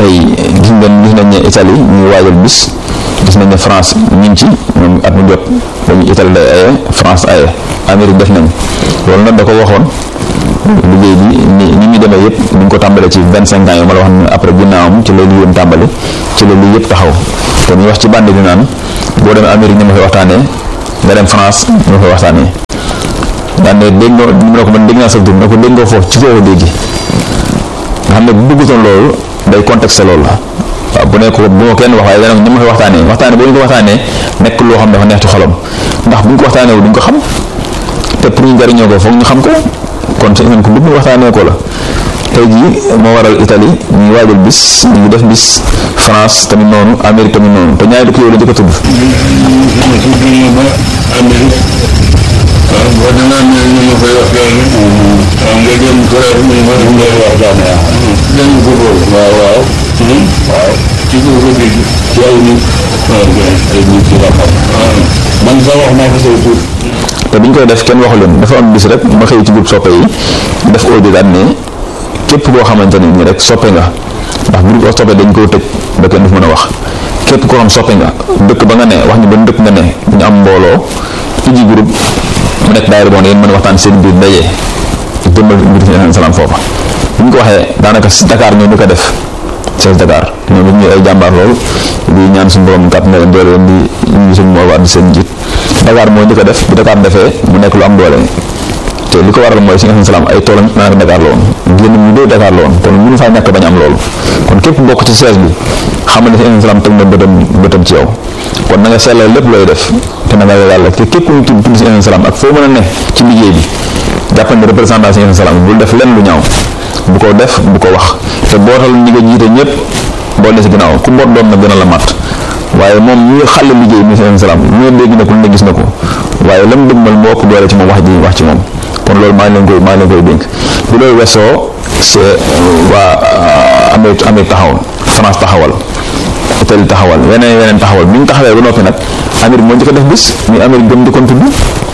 tey gis ngeen gis nañ ne Italie ñu ngi waajal bis gis nañ ne France ñu ngi ci ñoom at mu jot dañu Italie day aye France aye Amérique def nañ loolu nag da ko waxoon liggéey bi ni ni muy demee yëpp ni ñu ko tàmbalee ci vingt cinq ans yi ma la wax ne après ginnaawam ci la lii yéen tàmbali ci la lii yëpp taxaw te ñu wax ci bande bi naan boo demee Amérique ñu ma fay waxtaanee nga dem France ñu ma fay waxtaanee daan ne dégg nga mu ne ko man dégg naa sa tur ne ko dégg nga foofu ci foo ko dégg nga xam ne bu bëggutoon loolu day contexte loolu la waaw bu nekk bu ma kenn wax waaye dana ñu ma fay waxtaanee waxtaanee boo ñu ko waxtaanee nekk loo xam dafa neex ci xolam ndax bu ñu ko waxtaanee wu duñ ko xam te pour ñu jariñoo ko foog ñu xam ko kon sa iman ko bëgg ñu waxtaanee ko la tey jii moo waral Italie ñu ngi waajal bis ñu ngi def bis France tamit noonu Amérique tamit noonu te ñaari dëkk yooyu la njëkk a tudd. waaw boo demee Amérique ñu ma koy waxtaanee. waaw nga dem Corée ñu ma ñu koy waxtaanee. dégg ko boobu. waaw waaw. waaw ci ko ko dégg. ci ay nit. waaw ay nit ci la xam. man sax wax naa ko say tur. te bi ñu koy def kenn waxu leen dafa am bis rek ma xëy ci groupe soppe yi def audio daal ne képp koo xamante ne nii rek soppe nga ndax groupe soppe dañ koo tëj ba kenn du mën a wax képp koo xam soppe nga dëkk ba nga ne wax ñu ban dëkk nga ne ñu am mbooloo iji groupe mu nekk daayira boo ne ngeen mën a waxtaan seen biir daje jëmmal mbir fi salaam foofa bu ñu ko waxee daanaka si Dakar ñoo ñu ko def Cees Dakar ñoom it ñu ay jàmbaar lool di ñaan suñu borom kàtt na leen doole leen di ñu suñu moo war di seen njiit Dakar moo njëkk a def bi Dakar defee mu nekk lu am doole te li ko waral mooy si nga salaam ay toolam naanaka Dakar la woon génn ñu dee Dakar la woon kon mënu faa ñàkk bañ am loolu kon képp bokk ci sees bi xamal ne si nga salaam teg na bëtam bëtam ci yow kon na nga sellal lépp looy def te na nga yàlla te képp ku ñu tudd tudd si nga salaam ak foo mën a ne ci liggéey bi jàppal ne représentant si nga salaam bul def lenn lu ñaaw bu ko def bu ko wax te bootal ñi nga jiite ñëpp boo ne si ginnaaw ku mboot doon na gën a la mat waaye moom ñu xàll liggéey bi si salaam lu ne dégg na ko lu ne gis na ko waaye lam dëgmal moo ëpp doole ci moom wax ji wax ci moom kon loolu maa ngi leen koy maa ngi leen koy dénk bu loolu weesoo c'est waa Amérique Amérique taxawal France taxawal Italie taxawal yeneen yeneen taxawal bi ñu taxawee ba noppi nag Amérique moo njëkk a def bis muy Amérique gëm di kon tudd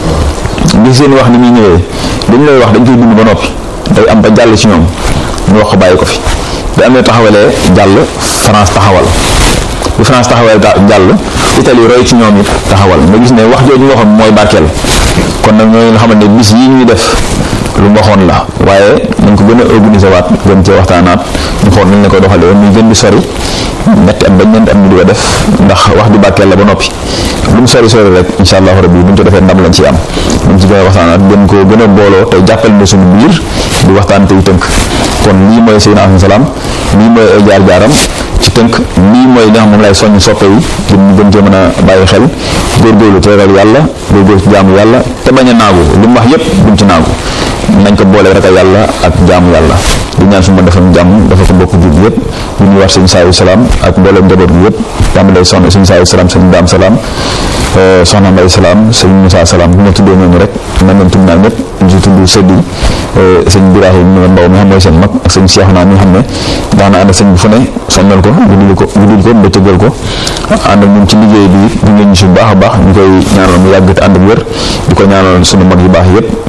li seen wax ni muy ñëwee dañu lay wax dañ koy bind ba noppi day am ba jàll ci ñoom ñu wax ko bàyyi ko fi bi amee taxawalee jàll France taxawal bi France taxawal jàll Italie roy ci ñoom it taxawal nga gis ne wax jooju nga waxoon mooy barkeel kon nag ñooñu nga xamante ne bis yi ñuy def lu mu waxoon la waaye nañ ko gën a organiser waat gën cee waxtaanaat ñu xool nañ la ko doxalee muy gën di sori ñetti at ba ñeenti at ñu di ko def ndax wax di barkeel la ba noppi lu mu sori sori rek incha allahu rabbi bu ñu ko defee ndam lañ ci am nañ ci gën a waxtaanaat gën koo gën a booloo te jàppal ne suñu biir di waxtaan tey tënk kon lii mooy Seydina Alayhi salaam lii mooy ay jaar-jaaram ci tënk lii mooy li nga xam moom lay soññ soppe yi gën ñu gën cee mën a bàyyi xel góorgóorlu te ragal yàlla góorgóorlu ci jaamu yàlla te bañ a naagu li mu wax yépp buñ ci naagu nañ ko boole ragal yàlla ak jaamu yàlla di ñaan su ma defal jàmm dafa ko bokk jub yépp ñu ñuy wax sëñ saayu salaam ak mbooleem njaboot gi yépp tàmbalee soxna sëñ saayu salaam sëñ daam salaam soxna mbay salaam sëñ Moussa salaam bu ma tuddee ñooñu rek man leen tudd naa ñëpp ñu ci tudd sëdd yi sëñ Birahim Mbaw mi xam mooy seen mag ak sëñ Cheikh naa mi nga xam ne daana ànd ak sëñ bi fu ne sonnal ko guddil ko guddil ko bëccëgal ko ànd ak ñun ci liggéey bi bu ngeen ñu si baax a baax ñu koy ñaanal mu yàgg te ànd ak wér di ko ñaanal suñu mag yu baax yëpp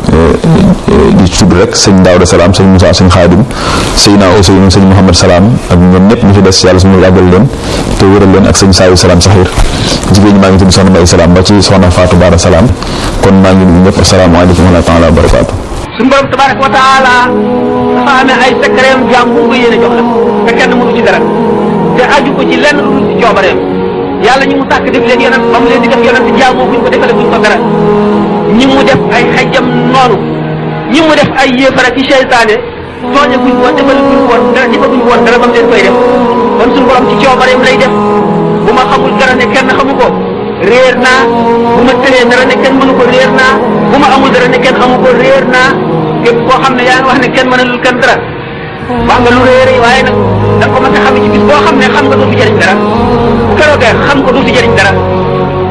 di tudd rek sëñ Daawda salaam sëñ Moussa sëñ Xaadim sëñ naa Ousseynou sëñ Mouhamed salaam ak ñoom ñëpp ñu fi des yàlla suñu yàggal leen te wéral leen ak sëñ Saayu salaam saxiir jigéen ñi maa ngi tudd soxna Mbay salaam ba ci soxna Fatou Bara salaam kon maa ngi nuyu ñëpp asalaamaaleykum wa rahmatulah wa barakaatu suñu borom tabaraka wa taala dafa amee ay secret jaam bu ko yéene jox la te kenn mënu ci dara te aju ko ci lenn lu dul ci coobareem yàlla ñi mu sàkk def leen yonent ba mu leen di def yonent jaamoo buñ ko defale buñ ko dara ñi mu def ay xajjam noonu ñi mu def ay yéefara ci seytaane tooñe guñ ko defal guñ woon dara defaguñ woon dara ba mu leen koy def kon suñu borom ci coobareem lay def bu ma xamul dara ne kenn xamu ko réer naa bu ma tëree dara ne kenn mënu ko réer naa bu ma amul dara ne kenn amu ko réer naa képp koo xam ne yaa ngi wax ne kenn mënalul kenn dara wax nga lu réer yi waaye nag da nga ko mën a xam ci bis boo xam ne xam nga du fi jëriñ dara bu keroogee xam ko du fi jëriñ dara